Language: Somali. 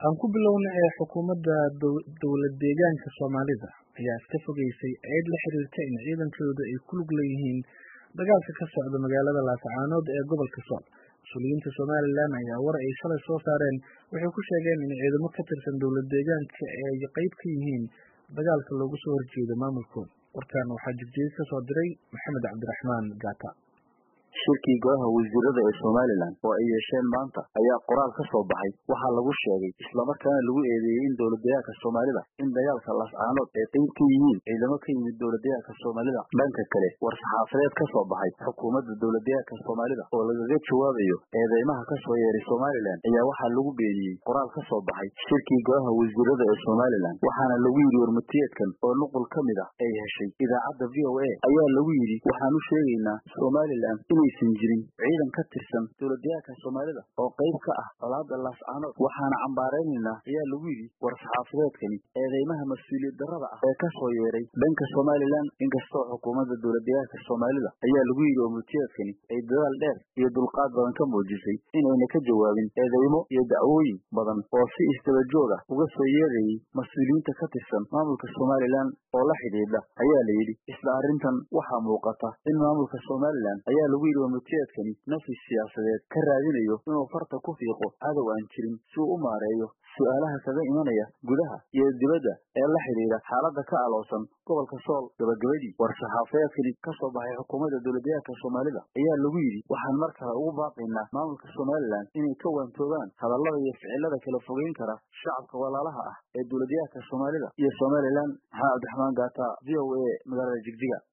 aan ku bilowna ee xukuumadda dowlad deegaanka soomaalida ayaa iska fogeysay eed la xiriirta in ciidankooda ay ku lug leeyihiin dagaalka ka socda magaalada laascaanood ee gobolka sool mas-uuliyiinta somalilan ayaa war ay shalay soo saareen waxay ku sheegeen in ciidamo ka tirsan dowlad deegaanka ay qeyb ka yihiin dagaalka loogu soo horjeedo maamulkooda warkan waxaa jirjeed ka soo diray maxamed cabdiraxmaan gaata shirkii golaha wasiirada ee somalilan oo ay yeesheen maanta ayaa qoraal ka soo baxay waxaa lagu sheegay islamarkaana lagu eedeeyey in dowladdeegaanka soomaalida in dagaalka laascaanood ay qeyb ka yihiin ciidamo ka yimid dowladdeegaanka soomaalida dhanka kale war saxaafadeed ka soo baxay xukuumadda dowladdeegaanka soomaalida oo lagaga jawaabayo eedeymaha ka soo yeeray somalilan ayaa waxaa lagu beeniyey qoraal ka soo baxay shirkii golaha wasiirada ee somalilan waxaana lagu yidhi warmatiyeedkan oo nuqul ka mid ah ay heshay idaacadda v o a ayaa lagu yidhi waxaan u sheegaynaa somalilan inaysan jirin ciidan ka tirsan dowladdeegaanka soomaalida oo qayb ka ah colaada laascaanood waxaana cambaaraynaynaa ayaa lagu yidhi war saxaafadeedkani eedeymaha mas-uuliyad darrada ah ee ka soo yeeray dhanka somalilan inkastoo xukuumadda dowladdeegaanka soomaalida ayaa lagu yidhi warmutiyeedkani ay dadaal dheer iyo dulqaad badan ka muujisay inayna ka jawaabin eedeymo iyo dacwooyin badan oo si istaba joog ah uga soo yeerayay mas-uuliyiinta ka tirsan maamulka somalilan oo la xidhiidha ayaa la yidhi isla arrintan waxaa muuqata in maamulka somalilan ayaa lagu yidhi warmutiyeedkani nafis siyaasadeed ka raadinayo inuu farta ku fiiqo cadow aan jirin si uu u maareeyo su-aalaha kaga imanaya gudaha iyo dibadda ee la xidhiidha xaaladda ka aloosan gobolka sool gabagabadii war saxaafadeedkani ka soo baxay xukuumadda dowladdeegaanka soomaalida ayaa lagu yidhi waxaan mar kale ugu baaqaynaa maamulka somalilan inay ka waantoobaan hadallada iyo ficilada kala fogeyn kara shacabka walaalaha ah ee dowladdeegaanka soomaalida iyo somalilan maxamed cabdiraxmaan gaata v o a magaalada jigjiga